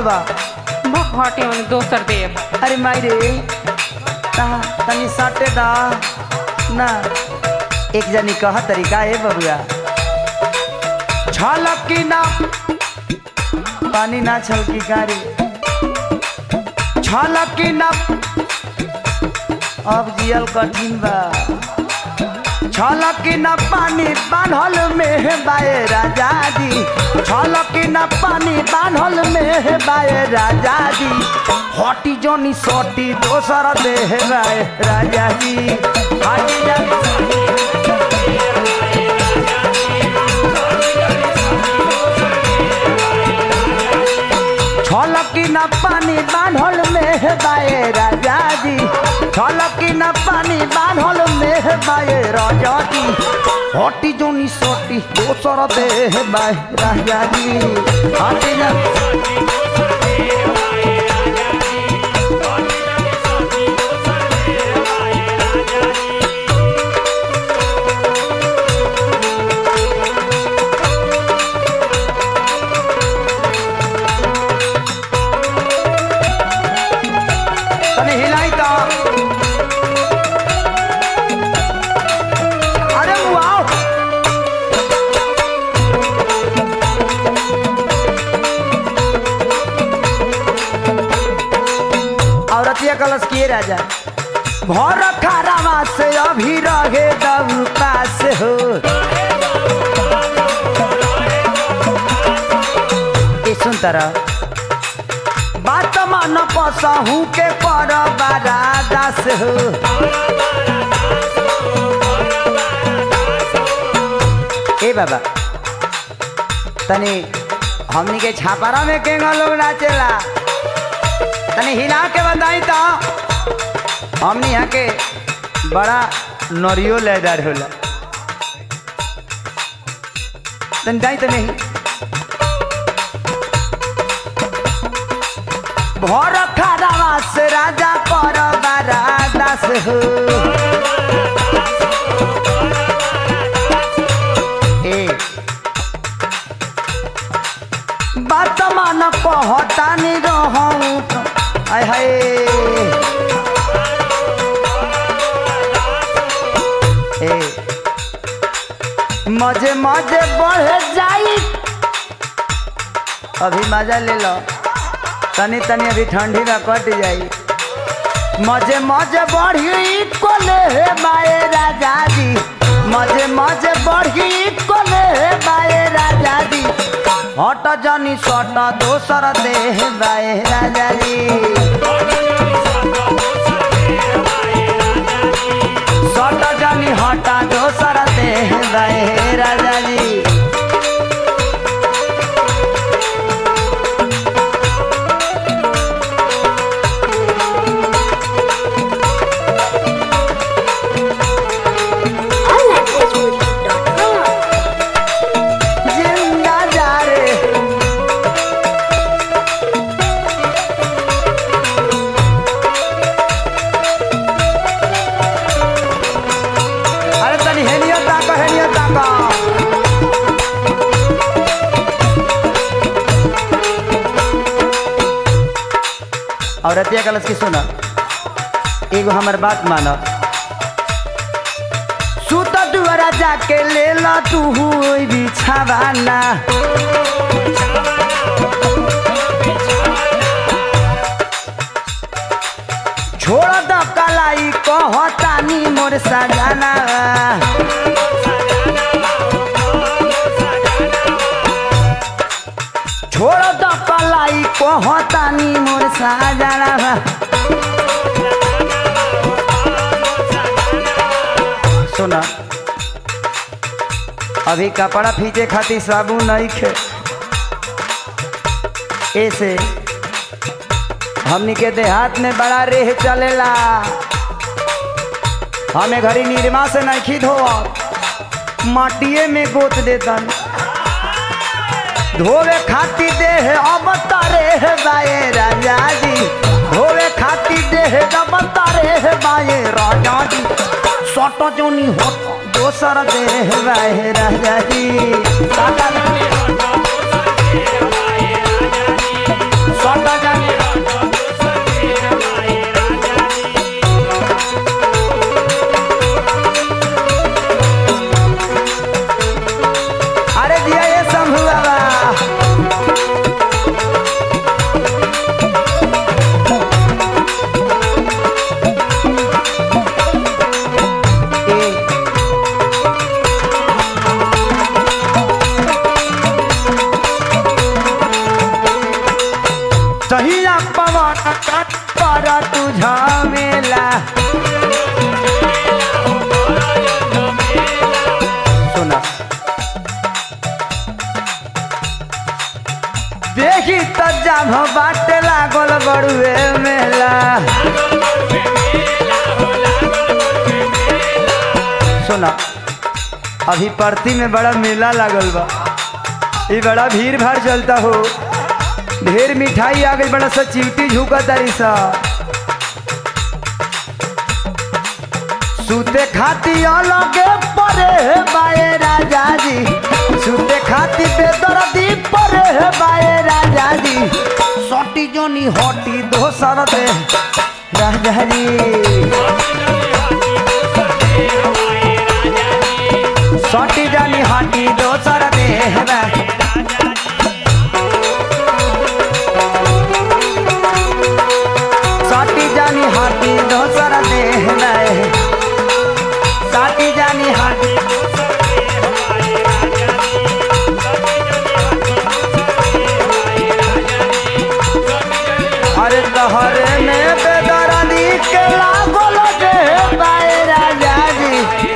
बा भटे में दोसर देव अरे माई रे ता तनी सटे दा ना एक जनी कह तरीका है बबुआ छलकी ना पानी ना छलकी कारी छलकी ना अब जियल कठिन बा छलकी न पानी बान्हल में बाए राजा जी छलकी न पानी बान्हल में बाए राजा जी हटी जोनी सोटी दोसर देह बाए राजा जी हटी जोनी छलकी न पानी बान्हल में बाए राजा जी छलकी न पानी बान्हल में बाए राजा जी हटी जोनी सोटी दोसर देह बाए राजा जी हटी जा तनी हिलाई तो अरे वाओ औरतिया कलश किए राजा भर खारावा से अभी रहे दब पास हो ए सुन तरह बात मन पसहू के पर बारा दास हो ए बाबा तनी हमनी के छापारा में केंगा लोग नाचेला तनी हिला के बताई तो हमनी यहाँ के बड़ा नरियो लेदार होला तनी जाई तो नहीं भर खारावा से राजा पर बारा दास हो ए बात मान कहतानी रहूं तो आय हाय ए मजे मजे बढ़ जाई अभी मजा ले लो तनी तनी अभी ठंडी में कट जाई मजे मजे बढ़ी कोले हे बाए राजा जी मजे मजे बढ़ी कोले हे बाए राजा जी हट जनी सट दोसर देह बाए राजा जी सट जनी हट दोसर देह बाए राजा जी onlanguagemovie.com जिंदा जा रे अरे तनी हेनियो ताको हेनियो ताको और अतिया कलश की सुना एगो हमर बात मानो सुत दुआरा जाके ले ला तू हुई बिछावाना छोड़ द कलाई कहतानी मोर सजाना छोड़ द कलाई कहतानी मोर सजाना सुना अभी कपड़ा फीचे खातिर साबुन नहीं खे ऐसे हमनी के देहात में बड़ा रेह चलेला हमें घरी निर्मा से नहीं धोआ माटिए में गोत देतन धोवे खातिर देह अब तारे बाए राजा जी धोवे खातिर देह अब तारे बाए राजा जी सट जोनी हो दोसर देह बाए राजा जी सट सब बाटे लागल बड़ुए मेला सुना अभी परती में बड़ा मेला लागल बा ये बड़ा भीड़ भाड़ चलता हो ढेर मिठाई आ गई बड़ा सा चिवटी झुका तारी सा सूते खाती अलगे परे हे बाए राजा जी सूते खाती बेदर्दी परे हे बाए राजा जी सटी जोनी हटी दोसर दे राजा जी सटी जानी हटी दोसर दे सटी जानी हटी दोसर दे साटी जानी हाटी अरे तहरे में बेदरानी के लागल जे बाए राजा जी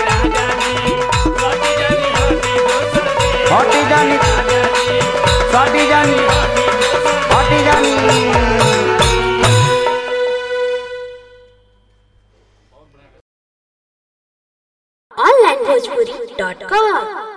हटी जानी सटी जानी हटी जानी onlinebhojpuri.com